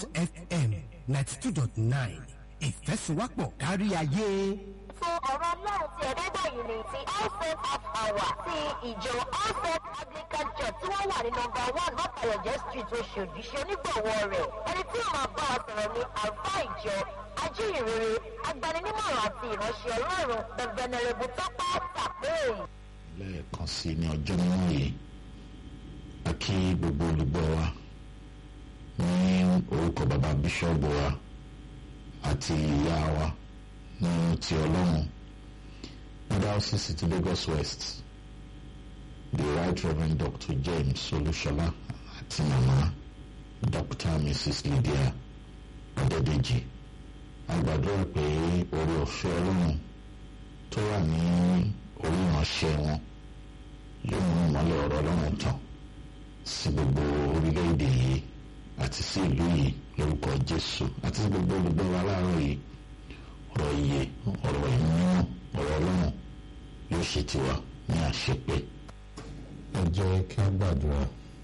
fm ninety two dot nine ìfẹ́sùwápọ̀ kárí ayé. fún ọ̀rọ̀ ọlọ́run tí ẹ̀ẹ́dẹ́gbẹ̀yìn ní ti allset half hour ti ìjọ allset anglican church tí wọ́n wà ní nọmba one mọ́tàyọ̀jẹ́ street oṣòdì ṣe onígbọ̀wọ́ rẹ̀ ẹni tí ó máa bá wa sọ̀rọ̀ ní àlùfáà ìjọ ajíhìnrere agbaninímọ̀ràn àti ìránṣẹ́ ọlọ́run the venerable tọ́pẹ́ tàpé. lẹ́ẹ̀kan sí ní ọjọ́ mímọ́ yìí a kí gbogbo olùgbọ́ wa ní orúkọ bàbá bíṣọ́ọ̀bù wa àti ìyá wa ní ti ọlọ́run diocese ti lagos west the right reverend dr james olúṣọlá àti màmá dr mrs lydia ọ̀dẹ́dẹ́jì a gbàdúrà pé orí ọ̀fẹ́ ọlọ́run tó wà ní orí ìránṣẹ́ wọn yóò mú ìmọ́lẹ̀ ọ̀rọ̀ ọlọ́run tàn sí gbogbo orílẹ̀-èdè yìí àti sí ìlú yìí lórúkọ jésù àti sí gbogbo olùgbọ́ wa láàárọ̀ yìí ọ̀rọ̀ iye ọ̀rọ̀ ìmúyàn ọ̀rọ̀ ọlọ́run yóò ṣe tiwa ní àṣepé. ẹ jẹ́ kí a gbàdúrà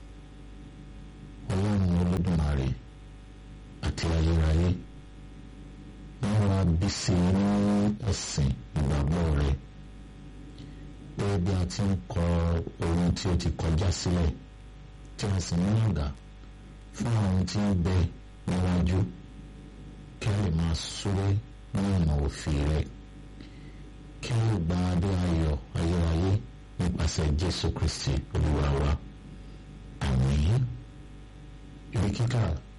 ọlọ́run olódùmarè àti ayérayé wọ́n wá bí sí i ní ẹ̀sìn ìgbàgbọ́ rẹ̀ pé bí a ti ń kọ ohun tí ó ti kọjá sílẹ̀ tí a sì ń yàgà fún àwọn tí ń bẹ níwájú kí a lè máa súré ní ọ̀nà òfin rẹ̀ kí a lè gba adé ayọ̀ ayérayé nípasẹ̀ jésù kristi olúwa wa àmín ibi kíkà